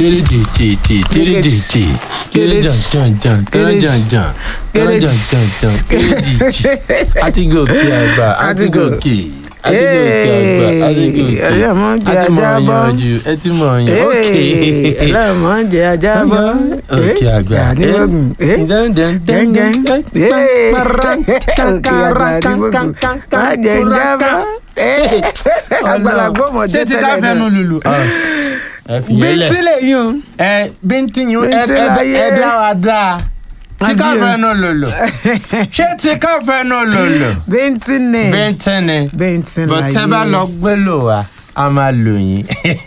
kéréjèjèjè kéréjèjè kéréjànjànjàn kéréjànjàn kéréjànjànjàn kéréjèjè àti gòkè àgbà àti gòkè àti gòkè àgbà àti gòkè ọlọ́mọ jẹ àti mọ̀ ajá bọ́ yanjú ẹ ti mọ̀ yan ókè ọlọ́mọ jẹ ajá bọ́ òkè àgbà àníwọ̀gùn má jẹ ń jábọ́ àgbàlagbọ́ mọ̀ ṣé jẹ́ ti ká tẹ́lẹ̀ fẹnu náà lùlù ẹ fi yẹn lẹ bíntín lè yún ẹ bíntín yín ẹ Bíntín ẹ láyé. ẹ dá wa dáa tí ká Àbí o. fẹnu lùlù ṣé tí ká fẹnu lùlù bíntín ní bíntín ni bíntín láyé bọ́tẹ́ bá lọ gbé lò wá a máa lò yín.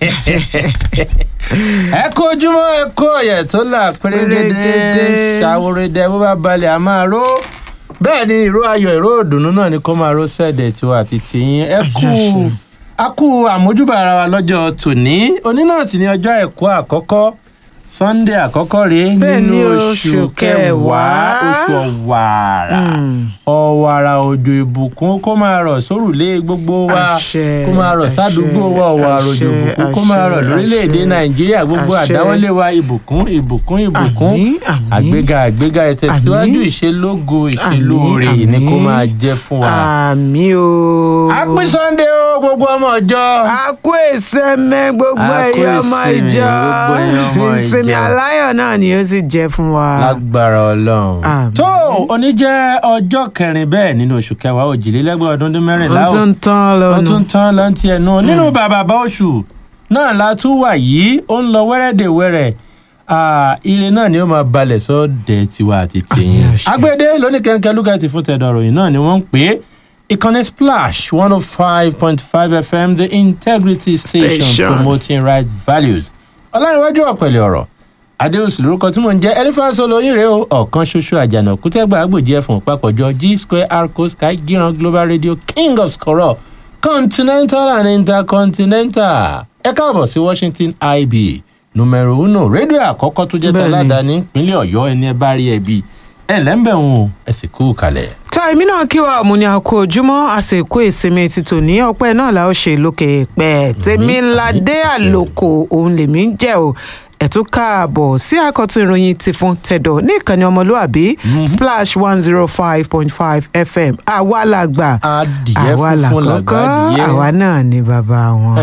ẹ kó ojúmọ́ ẹ kó ọ̀yẹ̀ tó là pérégedé Pérégedé. ṣàwòrẹ́dẹ bó bá balẹ̀ a máa ró bẹ́ẹ̀ ni ìró ayọ̀ ìró òdùnnú náà ni kó máa ró sẹ́ẹ̀dẹ̀ tiwa àti tìyín ẹ kú a kú àmójúbà ara wa lọ́jọ́ tòní òní náà sì ni ọjọ́ ẹ̀kọ́ àkọ́kọ́ sunday àkọ́kọ́ rèé Bẹ́ẹ̀ nínú ni oṣù oṣù kẹwàá kẹwàá. oṣù ọ̀wàrà Mm. ọ̀wàrà òjò ìbùkún kó máa rọ̀ sórùlé gbogbo wa Àṣẹ, kó máa rọ̀ àṣẹ, sádùúgbò wa ọ̀wàrà òjò àṣẹ, ìbùkún kó máa rọ̀ àṣẹ, lórílẹ̀‐èdè àṣẹ, nàìjíríà gbogbo àṣẹ. àdáwọ́lé wa ìbùkún ìbùkún ìbùkún Àmín, àmín. àgbéga àgbéga ìtẹ̀síwájú Àmín. ìṣelógo Àmín, ìṣelóore ni kó àmín. máa jẹ́ fún wa. àmì o. happy sunday o gbogbo ọmọ ọjọ́. a kú ìsẹ́mẹ́ gbogbo A kú ẹ̀yọ́ ọmọ ìsinmi, ìjọ gbogbo ẹ̀yin ọmọ ìsinmi ìjọ. aláyọ̀ náà ni ó sì jẹ́ fún wa. lágbára ọlọ́run. Àmín. tó òní jẹ́ ọjọ́ kẹrin bẹ́ẹ̀ nínú oṣù kẹwàá òjìlélẹ́gbẹ̀ẹ́ ọdún dín mẹ́rìnlá ó o. tún tán wọ́n lọ́nu. tún tán lọ́ntì ẹnu nínú bàbá bá oṣù náà la tún wà yìí ó ń lọ wẹ́rẹ́dẹ̀wẹ́rẹ́ Ah, ire náà ni ó máa balẹ̀ sọ́ọ̀dẹ̀ tiwa àti tìyín. Àmín, àṣẹ. agbede lóníkẹ́ńkẹ́ lúgàtì fún tẹ̀dọ̀rọ̀ yìí náà ni wọ́n ń pè é ìkànnì splash one oh five point five fm the integrity station, Station. promoting right values. ọlárìnwájú ọ̀pẹ̀lẹ̀ ọ̀rọ̀ adéhùsì lórúkọ tí mò ń jẹ́ elephant solo yín rèé o ọ̀kan ṣoṣo àjànà kútẹ́gbà àgbòjì ẹ̀fọ̀n papọ̀jọ g square arco sky gíran global radio king of scorọ̀ continental and intercontinental ẹ káàbọ̀ sí washington ib numero uno rédíò àkọ́kọ́ tó jẹ́ Bẹ́ẹ̀ni. tọ́ládàá ní ìpínlẹ̀ ọ̀yọ́ ẹni ẹ bá rí ẹbí ẹ lẹ́ńbẹ̀rún o ẹ sì kú kalẹ̀. tó èmi náà kí wa òmùní àkó ojúmọ́ àsìkò ìsinmi títò ní ọpẹ́ náà la ó ṣe lókè pẹ́ tèmi ládé àlòkò òun lèmi ń jẹ́ o ẹ̀tún káàbọ̀ sí àkọ́tún ìròyìn ti fún tẹ̀dọ̀ ní ìkànnì ọmọlúàbí splash one zero five point five fm àwa la gbà adìyẹ àwa là funfun kọ́kọ́ làgbà àwa adìyẹ náà ni bàbá wọn.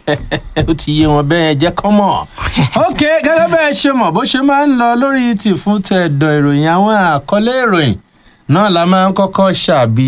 ó ti yé wọn bẹ́ẹ̀ jẹ́ kọ́ mọ̀. ok gẹ́gẹ́ bẹ́ẹ̀ ṣe mọ̀ bó ṣe máa ń lọ lórí ti fún tẹ̀dọ̀ ìròyìn àwọn àkọlé ìròyìn náà la máa ń kọ́kọ́ ṣàbí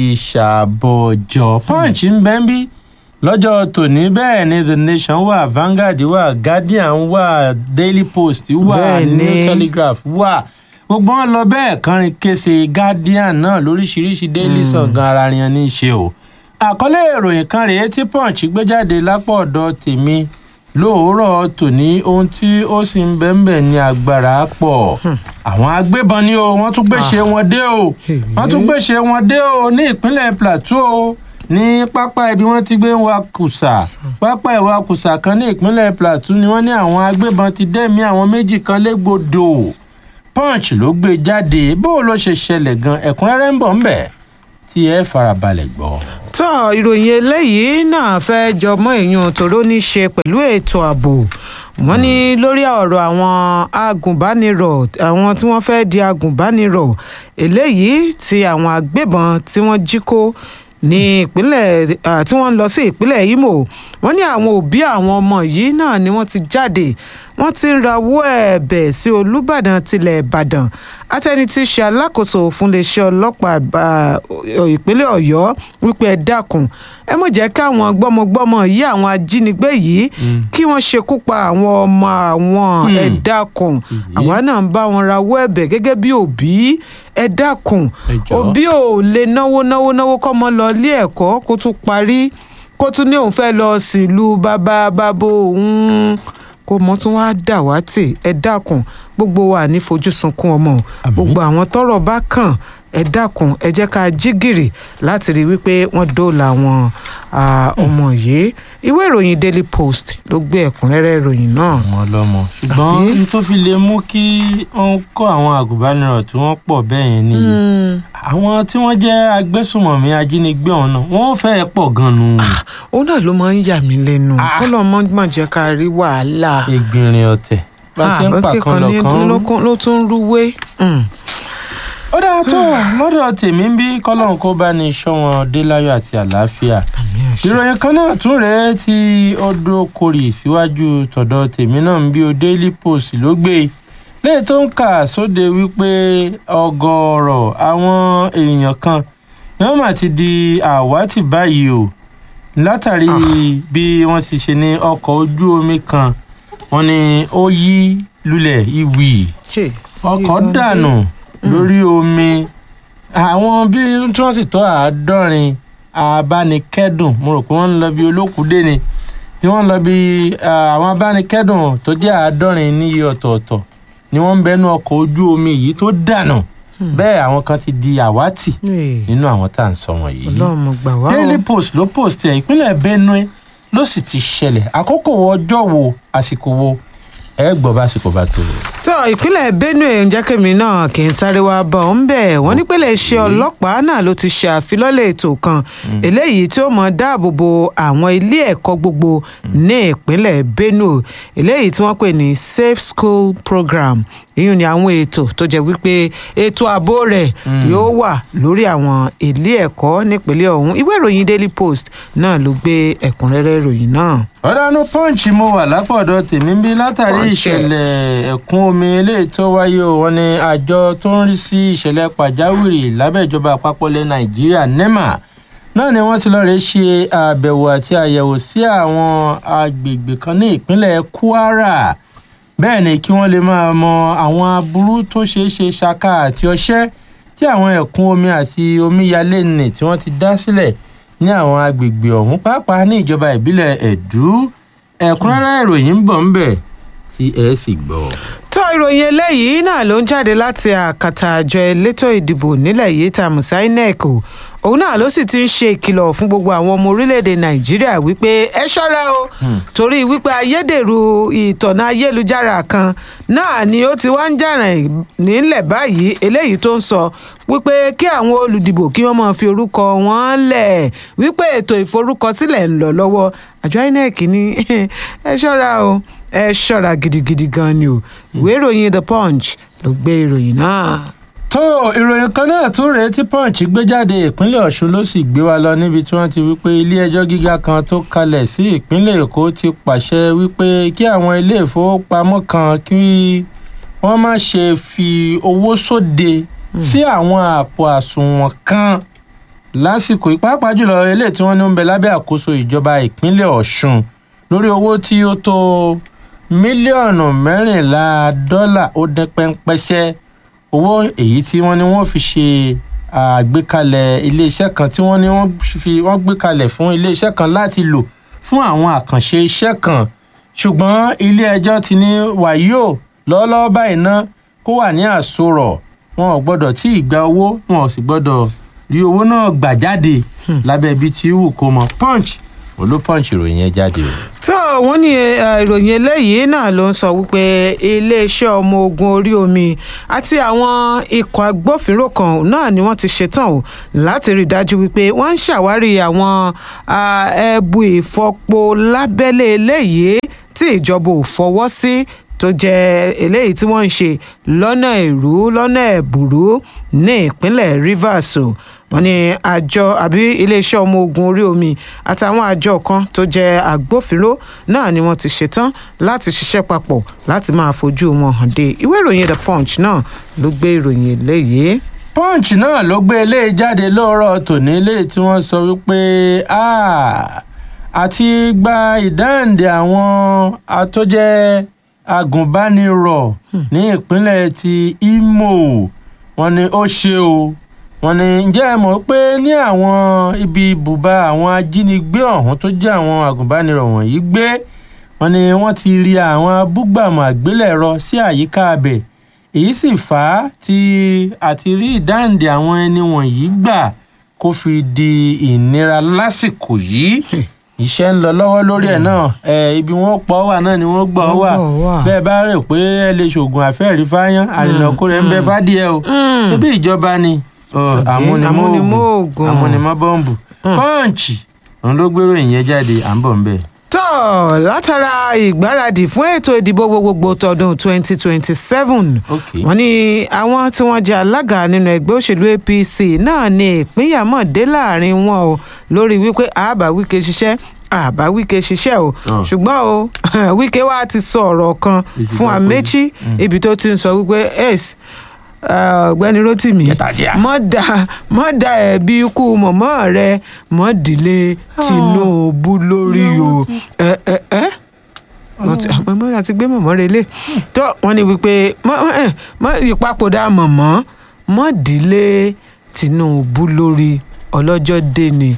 ṣàbọ̀jọ̀ punch ń bẹ́ ń bí lọ́jọ́ tòní bẹ́ẹ̀ ni the nation wà vanguard wà guardian wà daily post wà Bẹ́ẹ̀ ni. new telegraph wà gbogbo wọn lọ bẹ́ẹ̀ kọrin kése guardian náà lóríṣiríṣi daily sun gan ara rìn ní í ṣe o àkọlé ìròyìn kan rèé tí punch gbé jáde lápò ọ̀dọ̀ tèmi lóòórọ̀ tòní ohun tí ó sì ń bẹ́ńbẹ́ ní agbára pọ̀ àwọn agbébọn ni o wọ́n tún gbéṣe wọn dé o wọ́n tún gbéṣe wọn dé o ní ìpínlẹ̀ plateau ní pápá ibi wọ́n ti gbé ń wa kùsà pápá ìwà kùsà kan ní ìpínlẹ̀ plateau ni wọ́n ní àwọn agbébọn ti dẹ́mi àwọn méjì kan légbodò punch ló gbé jáde bó ló ṣe ṣẹlẹ̀ gan ẹ̀kúnrẹ́rẹ́ ń bọ̀ ń bẹ̀ tí ẹ farabalẹ̀ gbọ́. tó ìròyìn eléyìí náà fẹ́ jọmọ́ èèyàn tòró ní ṣe pẹ̀lú ètò ààbò wọ́n ní lórí ọ̀rọ̀ àwọn agùnbánirọ̀ àwọn tí wọ́n fẹ́ di agùnbánirọ̀ eléyìí tí àwọn agbébọn tí wọ́n jí kó ní ìpínlẹ̀ ah, tí wọ́n ń lọ sí ìpínlẹ̀ Imo wọ́n ní àwọn òbí àwọn ọmọ yìí náà ni wọ́n ti jáde wọ́n ti ń rawọ́ ẹ̀bẹ̀ sí Olúbàdàn tilẹ̀ Ìbàdàn àtẹni tí í ṣe alákòóso fún iléeṣẹ́ ọlọ́pàá àbá- ọ- ìpínlẹ̀ Ọ̀yọ́ wípé ẹ dákun ẹ mọ̀ jẹ́ káwọn gbọ́mọgbọ́mọ yìí àwọn ajínigbé yìí kí wọ́n ṣekú pa àwọn ọmọ àwọn ẹ dákun àwa náà ń bá wọn rawọ́ ẹ̀bẹ̀ gẹ́gẹ́ bí òbí ẹ dákun Ẹ jọ̀ọ́. òbí ò lè náwó náwó náwó kọ́mọ lọ ilé ẹ̀kọ́ kó tún parí kó tún ní òun fẹ́ lọ sílùú bàbá bàbá òun kó mọ tún wá dàwátì ẹ dákun gbogbo wa ní fojú sunkún ọmọ o. Àmín. gbogbo àwọn tọ́rọ̀ bá kàn ẹ dákun ẹ jẹ́ ká jí gìrì láti rí i wípé wọ́n dóòlà àwọn ah, ọmọ yìí ìwé ìròyìn Daily Post ló gbé ẹ̀kúnrẹ́rẹ́ ìròyìn náà. ọmọ ọlọmọ ṣùgbọ́n Àbí? n tó fi lè mú kí wọ́n kọ́ àwọn àgùnbánirọ̀ tí wọ́n pọ̀ bẹ́ẹ̀ yẹn nìyí Hmm. àwọn tí wọ́n jẹ́ agbésùmọ̀mí ajínigbé ọ̀hún náà wọ́n fẹ́ẹ́ pọ̀ gan-an òun náà ló máa ń yà mí lẹ́nu kó lọ́ọ́ mọ́ mọ̀ jẹ́ ká rí wàhálà. egbìnrin ọ̀tẹ̀ bá a ṣe ń pa kan lọ kan rú. ló tún ń rúwé. Mm. ó dáa tó lọ́dọ̀ tèmi ń bí kọ́lọ́n kó bá ní iṣọ́ wọn dé láyọ̀ àti àlàáfíà ìròyìn kan náà tún rèé tí ọdọ kórì síwájú tọ̀dọ̀ tèmi náà ń bí o daily post ló gbé léyìí tó ń kà sóde wípé ọ̀gọ̀ọ̀rọ̀ àwọn èèyàn kan ni wọ́n mà ti di àwátì báyìí o látàrí bí wọ́n ti ṣe ní ọkọ̀ ojú omi kan wọ́n ní ó yí lulẹ̀ ìwì Hey, ọkọ̀ ìgbàgbé. dànù lórí omi àwọn bí tí wọ́n sì tó àádọ́rin abánikẹ́dùn mo rò pé wọ́n ń lọ bí olókùúdé ni tí wọ́n ń lọ bí ah, àwọn abánikẹ́dùn tó jẹ́ àádọ́rin níye ọ̀tọ̀ọ̀tọ̀ ni wọ́n ń bẹnu ọkọ̀ ojú omi yìí tó dànù bẹ́ẹ̀ àwọn kan ti di àwátì Hey, nínú àwọn tá à ń sọ wọ̀nyí. ọlọ́run mo gbà wá o. Daily Post ló post ẹ̀ ìpínlẹ̀ Benue ló sì ti ṣẹlẹ̀ àkókò wo ọjọ́ wo àsìkò wo ẹ gbọ́ básìkò bá tó. tó ìpínlẹ̀ benue ń jẹ́ kẹ́mi náà kì í sáré wá bọ̀ ń bẹ̀ wọ́n ní pẹ̀lẹ́ iṣẹ́ ọlọ́pàá náà ló ti ṣe àfilọ́lẹ̀ ètò kan eléyìí tí ó mọ̀ dáàbò bo àwọn ilé ẹ̀kọ́ gbogbo ní ìpínlẹ̀ benue eléyìí tí wọ́n pè ní safe school program ìyún ni àwọn ètò tó jẹ́ wípé ètò ààbò rẹ̀ yóò wà lórí àwọn ilé ẹ̀kọ́ nípínlẹ̀ ọ̀hún ìwé ìròyìn daily post náà ló gbé ẹ̀kúnrẹ́rẹ́ ìròyìn náà. ọ̀dánù punch mo wà lápọ̀dọ̀ tèmi bí látàrí Punch. ìṣẹ̀lẹ̀ ẹ̀kún omi eléyìí tó wáyé o wọn ni àjọ tó ń rí sí ìṣẹ̀lẹ̀ pàjáwìrì lábẹ́ ìjọba àpapọ̀ ilẹ̀ nàìjíríà nema náà ni wọ́n ti lọ́ọ́ rẹ̀ ṣe àbẹ̀wò àti àyẹ̀wò sí àwọn agbègbè kan ní ìpínlẹ̀ kwara bẹ́ẹ̀ ni kí wọ́n lè máa mọ àwọn aburú tó ṣeé ṣe ṣaka àti ọṣẹ́ tí àwọn ẹ̀kún omi àti omíyalé nì tí wọ́n ti dá sílẹ̀ ní àwọn agbègbè ọ̀hún pàápàá ní ìjọba ìbílẹ̀ ẹ̀dú ẹ̀kúnrẹ́rẹ́ ìròyìn ń bọ̀ ń bẹ̀ tí ẹ sì gbọ́. tó ìròyìn eléyìí náà ló ń jáde láti àkàtà àjọ elétò ìdìbò nílẹ̀ yìí ta musa inec o òun náà ló sì ti ń ṣe ìkìlọ̀ fún gbogbo àwọn ọmọ orílẹ̀-èdè nàìjíríà wípé ẹ ṣọ́ra o torí wípé ayédèrú ìtọ̀nà ayélujára kan náà ni ó ti wá ń jàràn nílẹ̀ báyìí eléyìí tó ń sọ wípé kí àwọn olùdìbò kí wọ́n máa fi orúkọ wọn lẹ̀ wípé ètò ìforúkọsílẹ̀ ń lọ lọ́wọ́ àjọ inec ní ẹ ṣọ́ra o ẹ ṣọ́ra gidigidi gan ni o ìwé ìròyìn the punch ló gbé ìròyìn náà. tó ìròyìn kan náà tún rèé tí punch gbé jáde ìpínlẹ̀ ọ̀ṣun ló sì gbé wa lọ níbi tí wọ́n ti wí pé ilé-ẹjọ́ gíga kan tó kalẹ̀ sí ìpínlẹ̀ èkó ti pàṣẹ wípé kí àwọn ilé ìfowópamọ́ kan kí wọ́n má ṣe fi owó sóde sí àwọn àpò àsùnwọ̀n kan lásìkò ìpápá jùlọ eléyìí tí wọ́n ní ń bẹ lábẹ́ àkóso ìjọba ìpínlẹ̀ ọ̀ṣun lórí owó tí ó tó mílíọ̀nù mẹ́rìnlá dọ́là ó dín pẹ́ńpẹ́ṣẹ́ owó èyí tí wọ́n ní wọ́n fi ṣe àgbékalẹ̀ iléeṣẹ́ kan tí wọ́n ní wọ́n fi wọ́n gbé kalẹ̀ fún iléeṣẹ́ kan láti lò fún àwọn àkànṣe iṣẹ́ kan ṣùgbọ́n ilé-ẹjọ́ ti ní wàyíò lọ́wọ́lọ́wọ́ báyìí ná kó wà ní àsorọ̀ wọn ò gbọ́dọ̀ tí ì gba owó wọn ò sì gbọ́dọ̀ rí owó náà gbà jáde lábẹ́ ibi tí wù kó mọ punch olú punch ìròyìn yẹn jáde o. tó wọ́n ní eh, ìròyìn eléyìí náà ló ń sọ wípé iléeṣẹ́ ọmọ ogun orí omi àti àwọn ikọ̀ agbófinró kan náà ni wọ́n ti ṣetán o láti rí i dájú wípé wọ́n ń ṣàwárí àwọn ah, ẹbu ìfọpo lábẹ́lé eléyìí tí ìjọba ò fọwọ́ sí tó jẹ́ eléyìí tí wọ́n ń ṣe lọ́nà ìrú lọ́nà ẹ̀bùrú ní ìpínlẹ̀ rivers o wọ́n ní àjọ àbí iléeṣẹ́ ọmọ ogun orí omi àtàwọn àjọ kan tó jẹ́ agbófinró náà ni wọ́n ti ṣetán láti ṣiṣẹ́ papọ̀ láti máa fojú wọn hàn dé ìwé ìròyìn the punch náà ló gbé ìròyìn eléyìí. punch náà ló gbé eléyìí jáde lóòrọ̀ tòní eléyìí tí wọ́n sọ wípé "Ah, àti gba ìdáǹdè àwọn àtọ́jẹ́ agùnbánirọ̀ ní ìpínlẹ̀ ti imo wọ́n ní ó ṣe o wọ́n ní ǹjẹ́ ẹ mọ̀ pé ní àwọn ibi ibùba àwọn ajínigbé ọ̀hún tó jẹ́ àwọn agùnbánirọ̀ wọ̀nyí gbé wọ́n ní wọ́n ti rí àwọn abúgbàmù àgbélẹ̀rọ sí àyíká abẹ̀ èyí sì fà á tí àti rí ìdáǹdè àwọn ẹni wọ̀nyí gbà kó fi di ìnira lásìkò yìí iṣẹ́ ń lọ lọ́wọ́ lórí ẹ̀ náà ẹ̀ ibi wọn pọ̀ wà náà ni wọ́n gbọ́ Wọ́n wà gbọ́ wà. bẹ́ẹ̀ bá rò pé ẹ lè ṣoògùn àfẹ́rí fáyán àrìnàkó rẹ̀ ń bẹ fádìẹ o Mm. ṣébí ìjọba ni ọ, àmúnimọ́ àmúnimọ́ oògùn oògùn. àmúnimọ́ bọ́ǹbù pọ́ǹchì òun ló gbérò ìyẹn jáde à ń bọ̀ ń bẹ̀. tó látara ìgbáradì fún ètò ìdìbò gbogbogbò tọdún 2027 Okay. wọ́n ní àwọn tí wọ́n jẹ́ alága nínú ẹgbẹ́ òṣèlú apc náà ní ìpínyà mọ̀ dé láàrin wọn o lórí wípé àbá wíkẹ́ ṣiṣẹ́ àbá wíkẹ́ ṣiṣẹ́ o Oh. ṣùgbọ́n o wíkẹ́ wa ti sọ ọ̀rọ̀ kan Èjì fún bá amechi ibi tó ti ń sọ wípé ace ọ̀gbẹ́ni rotimi Kẹtàjíà. mọ́ da mọ́ da ẹ̀bi ikú mọ̀mọ́ rẹ mọ́ dìlé tinubu lórí o ẹ ẹ ẹ wọ́n ti mọ̀mọ́ àti gbé mọ̀mọ́ rẹ lé tó wọ́n ní wípé mọ́ ẹ mọ́ ìpapòdà mọ̀mọ́ mọ́ dìlé tinubu lórí ọlọ́jọ́ dé ni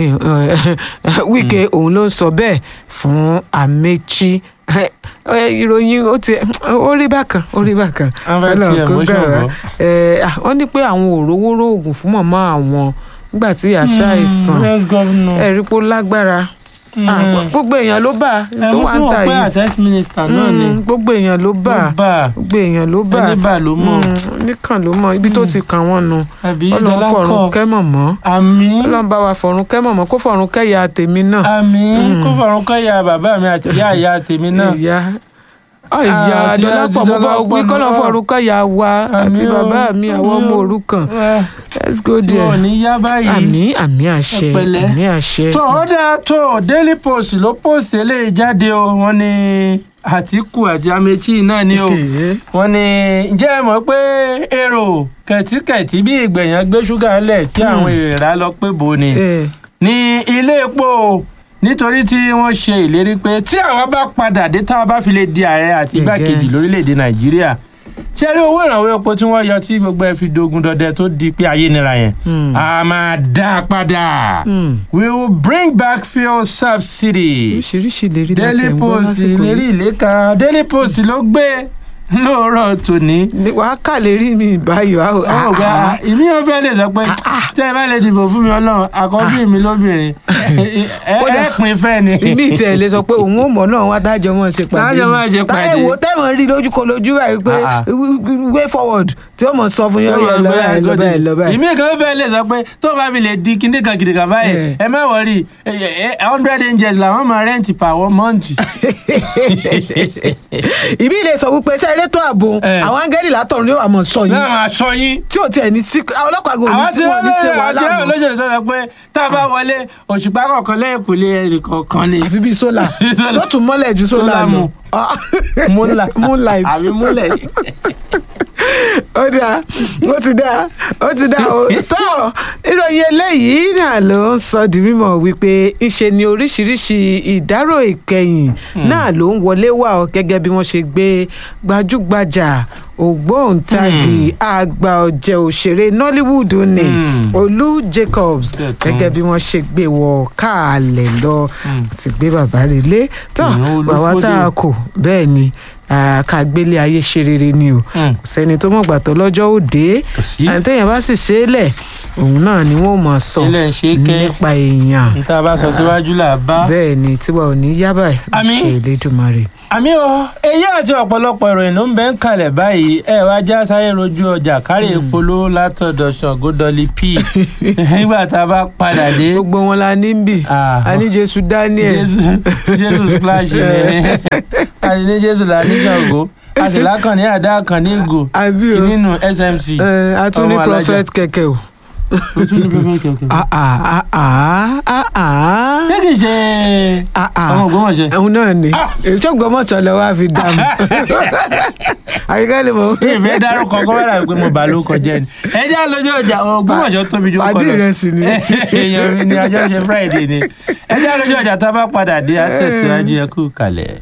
wíkẹ́ òun ló ń sọ bẹ́ẹ̀ fún amechi ìròyìn ó ti ó rí bákan ó rí bákan Wọ́n fẹ́ ti Ọlọ́run kó emotion gbà wá. bọ̀. Eh, ah, wọ́n ní pé àwọn òrówóró oògùn fún mọ̀mọ́ àwọn nígbà tí àṣà ìsàn let's go now. ẹ̀rí pó lágbára Ah, Mm. gbogbo èèyàn ló bá ẹ tó mú wà kí ń wọn tà pé yìí access minister náà ni Mm, gbogbo èèyàn ló bá ló bá gbogbo èèyàn ló bá ẹni bá ló mọ̀ Mm, nìkan ló mọ ibi tó ti kàn wọ́n nu àbí ọlọ́run dọlà fọ̀run kọ kẹ́ mọ̀mọ́ àmì ọlọ́run bá wa fọ̀run kẹ́ mọ̀mọ́ kó fọ̀run kẹ́ ya tèmi náà àmì kó fọrùn kọyà bàbá mi àti ìyá ìyá tèmi náà ìyá ìyá Ah, àti adọ́lápọ̀ àti mo bá Dọlápọ̀ wí kọ́nà náà. fọ̀run kẹ́ ya wa àti Àmín o. bàbá mi àwọn Àmín ọmọ o. òrukàn Wá, let's go tí there wọn ò ní yá báyìí àmì àmì àṣẹ Ẹ pẹ̀lẹ́. àmì àṣẹ. tó ó dáa tó daily post ló post eléyìí jáde o wọ́n ní àtìkù àti amechi náà ni o wọ́n ní ǹjẹ́ ẹ mọ̀ pé èrò kẹ̀tíkẹ̀tí bí ìgbẹ̀yàn gbé ṣúgà lẹ̀ tí àwọn èèrà lọ pé bò ni Eh, ní ilé epo nítorí tí wọ́n ṣe ìlérí pé tí àwa bá padà dé tá a bá fi lè di ààrẹ àti igbákejì Again. lórílẹ̀‐èdè nàìjíríà ṣé rí owó ìrànwọ́ epo tí wọ́n yọ tí gbogbo ẹ fi dogun dọdẹ tó di pé ayé nira yẹn Hmm. a máa dá a padà Hmm. we will bring back fuel subsidy oríṣiríṣi lè rí láti daily ẹ̀ ń gbọ́ post lásìkò lérí yìí. ìléka daily post ló gbé lóòrọ̀ tòní Ní- wàá kà lè rí mi báyọ̀ á ò- ó gba ah, ah. ìmí yóò fẹ́ lè sọ pé tẹ́ ẹ bá lè dìbò fún mi ọlọ́run àkọ́bí mi lóbìnrin ẹ ẹ Kódà, pin fẹ́ ni. ìmí ìtẹ̀ lè sọ pé òun ò mọ̀ náà wá dájọ́ mọ̀ ṣe pàdé Tájọ máa ṣe pàdé. táyẹ̀ wò tẹ́wọ̀n rí lójú kan lójú báyìí pé Ah, ah. way forward tí ó mọ̀ sọ fún yín ọ̀rẹ́ lọ báyìí lọ báyìí lọ báyìí. ìmí kan fẹ́ lè sọ pé tó bá fi lè di kíndé kan kìdìkan báyìí Eh. ẹ má wọrí hundred angels làwọn máa rẹ́ǹtì per one month. ìbí ilé sọ wípé ṣe eré tó ààbò Eh. àwọn áńgẹ́lì látọ̀run yóò wà mọ̀ sọ yín náà máa sọ yín. tí ò tiẹ̀ ní sí àwọn ọlọ́pàá gò ní àwọn tí tí wọ́n ní ṣe wàhálà wọ́n mọ́ olóṣèlú tó sọ pé tá a bá wọlé òṣùpá kọ̀ọ̀kan lẹ́yìn kò lè ẹnì kọ̀ọ̀kan ni. àfi bíi sólà Sólà. tó tún mọ́lẹ̀ ju sólà Sólà lọ. mu. Ah. múlà moonlight àbí múlẹ̀. ó dáa ó ti dáa ó ti dáa ó tó ìròyìn eléyìí náà ló ń sọ di mímọ̀ wípé ńṣe ni oríṣiríṣi ìdárò ìkẹyìn náà ló ń wọlé wá ọ gẹ́gẹ́ bí wọ́n ṣe gbé gbajúgbajà ògbóǹtagì àgbà ọ̀jẹ̀ òṣèré nollywood ní Hmm. olú jacobs Bẹ́ẹ̀ tán. gẹ́gẹ́ bí wọ́n ṣe gbé wọ káàlẹ̀ lọ ti gbé bàbá rẹ̀ lé tó Ìyẹn bàbá tá a Olúfódé. kò bẹ́ẹ̀ ni ah, ká gbélé ayé ṣe rere ni o Hmm. kò sẹ́ni tó mọ̀gbà tó lọ́jọ́ òde Kò sí. àti téèyàn bá sì ṣe é lẹ̀ òun náà ni wọ́n mọ̀ sọ ilé ń ṣe kẹ́ nípa èèyàn níta bá sọ síwájú là bá. bẹ́ẹ̀ ni tiwa ò ní yá báyìí Àmín. ṣe Elédùmarè. àmí o èyí àti ọ̀pọ̀lọpọ̀ ìròyìn ló ń bẹ́ ń kalẹ̀ báyìí ẹ wá já sáyé rojú ọjà kárí ìpolówó látọ̀dọ̀ Ṣàngó Dolly P nígbà tá a bá padà dé gbogbo wọn la ní bì Ah. a ní Jésù Daniel jésù jésù splash ni a sì ní jésù là ní Ṣàngó a sì lákàn ní àdá kan ní ìgò àbí o nínú SMC Eh, a tún ní ọmọ alájà. prophet kẹ̀kẹ́ o. o tún ní prophet kẹ̀kẹ́. Ah, ah, ah, ah, ah, ah. ṣé kìí ṣe Ah, ah. ọmọ Ògbómọ̀ṣọ́ òun náà ni Ah. èso gbọmọsọ lọ wá fi dààmú àyíká lè mọ. ìfẹ́ dárúkọ kọ́ wẹ́rà pé mo bà ló kọjá ni ẹ já lójú ọjà Ògbómọ̀ṣọ́ tóbi ju pàdé rẹ sì ni. èèyàn mi ni ajá ṣe Friday ni ẹ já lójú ọjà tá a bá padà dé àtẹ̀síwájú ẹ kú kalẹ̀.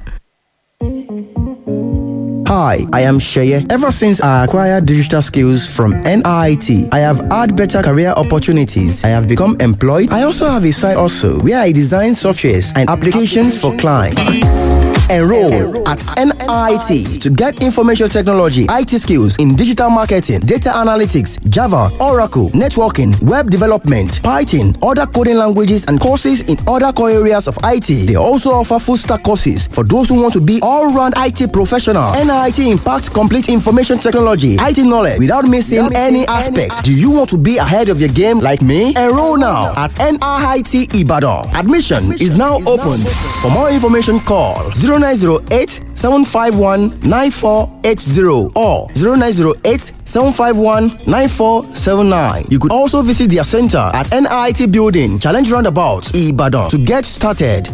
Hi, I am Sheye. Ever since I acquired digital skills from NIT, I have had better career opportunities. I have become employed. I also have a side also where I design softwares and applications for clients. Enroll at NIT to get information technology, IT skills in digital marketing, data analytics, Java, Oracle, networking, web development, Python, other coding languages, and courses in other core areas of IT. They also offer full stack courses for those who want to be all round IT professional. NIT impacts complete information technology, IT knowledge without missing any aspects. Do you want to be ahead of your game like me? Enroll now at NIT Ibadan. Admission is now open. For more information, call 0908 751 9480 or 0908 751 9479. You could also visit their center at NIT Building, Challenge Roundabout, Ibadan to get started.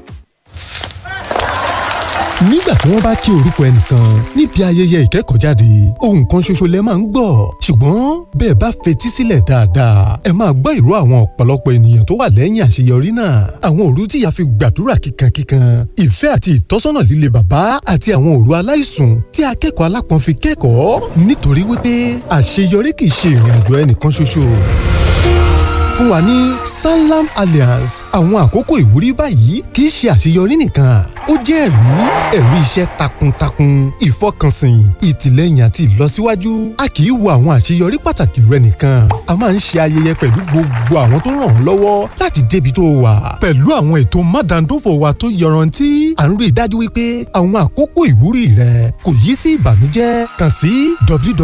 nígbà tí wọ́n bá kí orúkọ ẹnìkan níbi ayẹyẹ ìkẹ́kọ̀ọ́jáde ohun kan ṣoṣo lẹ máa ń gbọ́ ṣùgbọ́n bẹ́ẹ̀ bá fetí sílẹ̀ dáadáa ẹ máa gbọ́ ìró àwọn ọ̀pọ̀lọpọ̀ ènìyàn tó wà lẹ́yìn àṣeyọrí náà àwọn òru tíya fi gbàdúrà kíkankíkan ìfẹ́ àti ìtọ́sọ́nà líle bàbá àti àwọn òru aláìsùn tí akẹ́kọ̀ọ́ alápọ̀n fi kẹ́kọ̀ọ́ nítorí wípé àṣeyọrí kì í ṣe ìrìn àjò ẹnìkan ṣoṣo fún wa ní sanlam alliance àwọn àkókò ìwúrí báyìí kì í ṣe àṣeyọrí nìkan ó jẹ́ ẹ̀rí ẹ̀rí iṣẹ́ takuntakun ìfọkànsìn ìtìlẹ́yìn àti ìlọsíwájú a kì í wo àwọn àṣeyọrí pàtàkì rẹ nìkan a máa ń ṣe ayẹyẹ pẹ̀lú gbogbo àwọn tó ràn ọ́ lọ́wọ́ láti débi tó wà pẹ̀lú àwọn ètò mádàndófò wa tó yọrantí à ń rí i dájú wípé àwọn àkókò ìwúrí rẹ kò yí sí ìbànújẹ́ kàn sí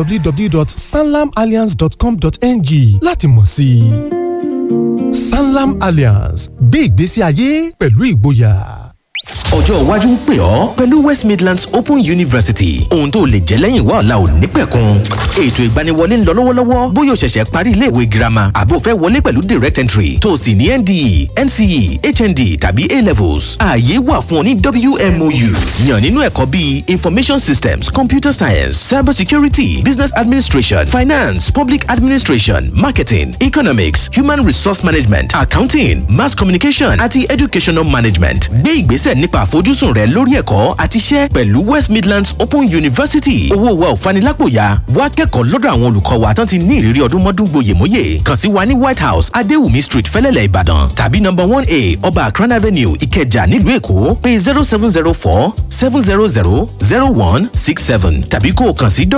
www.sanlamalliance.com.ng láti mọ̀ sí i sanlam alliance gbé ìgbésí ayé pẹ̀lú ìgboyà. ọjọ́ iwájú ń pè ọ́ pẹ̀lú west midlands open university ohun tó lè jẹ́ lẹ́yìn wá ọ̀la ò ní pẹ̀kun ètò ìgbaniwọlé ń lọ lọ́wọ́lọ́wọ́ bóyá o ṣẹ̀ṣẹ̀ parí iléèwé girama àbó fẹ́ wọlé pẹ̀lú direct entry tó o sì ní nde nce hnd tàbí a levels ààyè wà fún ọ ní wmou yàn nínú ẹ̀kọ́ bíi information systems computer science cyber security business administration finance public administration marketing economics human resource management accounting mass communication àti educational management gbé ìgbésẹ̀ nípa àfojúsùn rẹ lórí ẹ̀kọ́ àti iṣẹ́ pẹ̀lú west midlands open university owó wa ò fanilápòyà wá kẹ́kọ̀ọ́ lọ́dọ̀ àwọn olùkọ́ wa tán ti ní ìrírí ọdún mọ́dún gboyèmóyè kàn sí wa ní white house adéwùmí street fẹ́lẹ́lẹ̀ ìbàdàn tàbí number one a ọba akran avenue ìkẹjà nílùú èkó pé zero seven zero four seven zero zero zero one six seven tàbí kó o kàn sí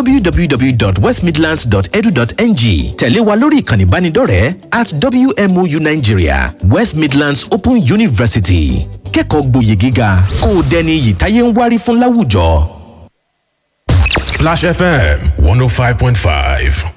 www.westmidlands.edu.ng tẹ̀lé wa lórí ìkànnì ìbánidọ́rẹ̀ẹ́ at wmou nigeria west midlands open university kẹ́kọ̀ọ́ gboyè gíga kó o dẹni iyì táyé ń wárí fún láwùjọ. Splash FM 105.5.